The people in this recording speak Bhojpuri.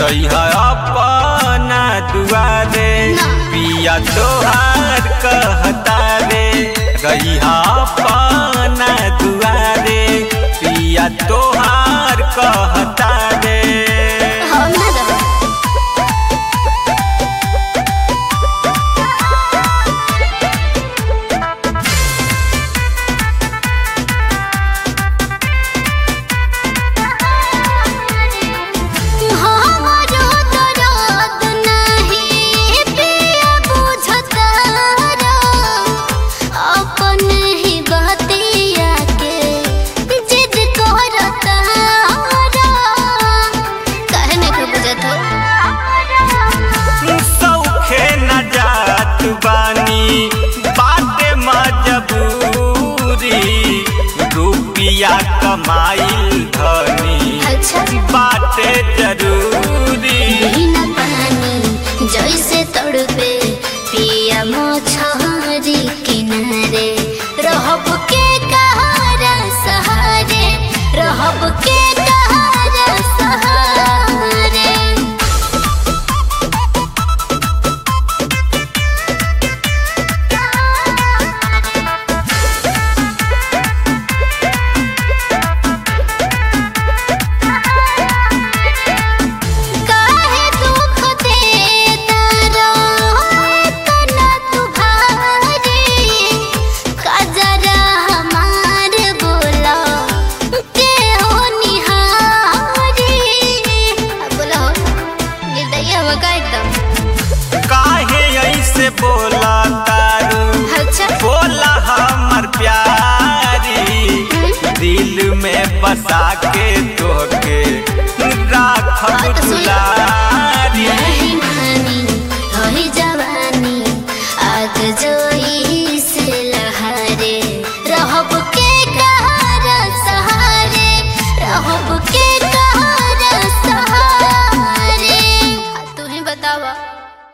जइहा अपना दुआरे पिया तोहार कहता रे रहिहा अपना दुआरे पिया तोहार कहता रे हम ना रहो हमारो दर्द नहीं पिया बुझता रो अपन ही बतिया के जिद करता रो काहे नहीं को बुझत हो सौखे न जात बानी बाटे मजबूरी रुपिया कमाइल धनी अच्छा बाटे जरूरी बिना पानी जैसे तड़पे पिया मछहरी किनारे रहब के कहारा सहारे रहब के कहारा सहारे काहे दुख देता रो इतना तू भारी कजरा हमार बोला के हो निहारी अब बोला हो निर्दयी हो का एकदम काहे ऐसे बोला तारू अच्छा बोला हमर प्यारी दिल में बसा के तोके